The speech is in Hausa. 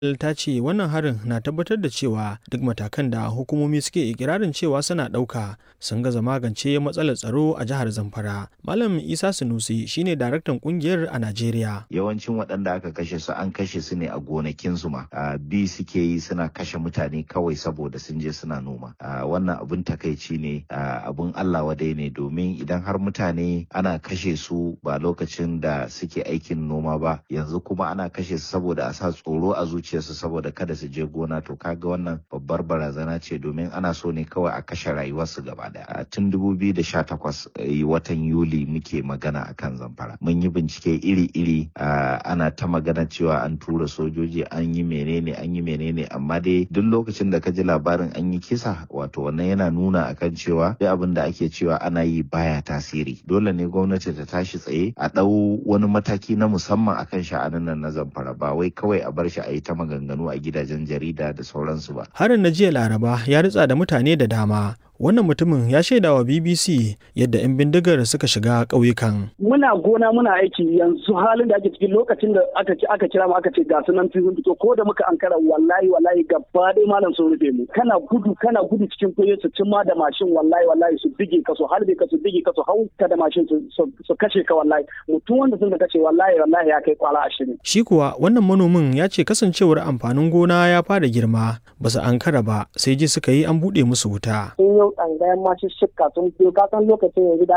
ta ce wannan harin na tabbatar da cewa duk matakan da hukumomi suke ikirarin cewa suna ɗauka sun gaza magance matsalar tsaro a jihar Zamfara. Malam Isa Sunusi shine daraktan kungiyar a Najeriya. Yawancin waɗanda aka kashe su an kashe su ne a gonakinsu ma. Bi suke yi suna kashe mutane kawai saboda sun je suna noma. Wannan abun takaici ne abun Allah wadai ne domin idan har mutane ana kashe su ba lokacin da suke aikin noma ba yanzu kuma ana kashe su saboda a sa tsoro a zuciyarsu saboda kada su je gona to kaga wannan babbar barazana ce domin ana so ne kawai a kashe rayuwarsu gaba daya tun 2018 watan yuli muke magana akan zamfara mun yi bincike iri-iri ana ta magana cewa an tura sojoji an yi menene an yi menene amma dai duk lokacin da ka ji labarin an yi kisa wato wannan yana nuna akan cewa duk abin da ake cewa ana yi baya tasiri dole ne gwamnati ta tashi tsaye a ɗau wani mataki na musamman akan sha'anin nan na zamfara ba wai kawai a bar shi a yi ta maganganu a gidajen jarida da sauransu ba. Harin na jiya Laraba ya ritsa da mutane da dama wannan mutumin ya shaida wa BBC yadda 'yan bindigar suka shiga ƙauyukan. Muna gona muna aiki yanzu halin da ake cikin lokacin da aka aka kira mu aka ce ga sunan sun fito ko da muka ankara wallahi wallahi gaba ɗaya malam sun rufe mu kana gudu kana gudu cikin kuye su cimma da mashin wallahi wallahi su bige ka su harbe ka su bige ka su hau ka da mashin su kashe ka wallahi mutum wanda sun kashe wallahi wallahi ya kai kwala ashirin. Shi kuwa wannan manomin ya ce kasancewar amfanin gona ya fara girma ba su ankara ba sai ji suka yi an buɗe musu wuta. yau tsangayen masu shikka sun biyo kasan lokacin yanzu da